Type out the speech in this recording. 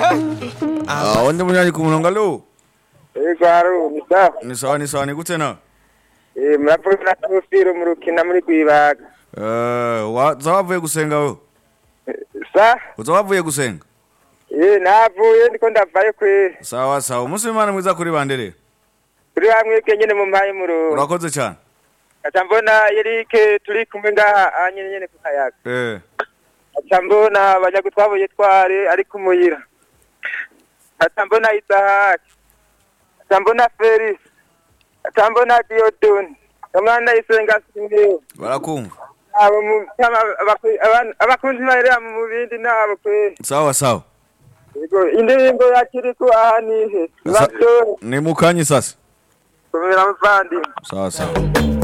Ah, undi munyanyi ku murongo alo Ego haru ni sawa. ni sawa ni sawa ni gute na Eh muravuga na Tofiro mu rukina muri Gwibaga. Eh, wa- uza wavuye gusenga wewe Sa? uza wavuye gusenga Eh navuye ndiko ndavayo kwe. sawa sawa umunsi w'imana mwiza kuri bandere Turi hamwe kenyene mu mpaye mu rugo. urakoze cyane Aca mbona Eric turi kumwe ngaha anyene nyene ku kayaga. eh Aca mbona abanyagutwabuye tware ari kumuyira. Aca mbona Isaac. Aca mbona Felix. Aca mbona Diodone. Kamana isenga singeyo. barakumva abo mu kama abaku- aban- abakunzi barera mu bindi nabo kwe sawa sawa yego indirimbo yakiriko aha nihe Sa- batore ni mukanyi sasa kubera muvandimwe sawa sawa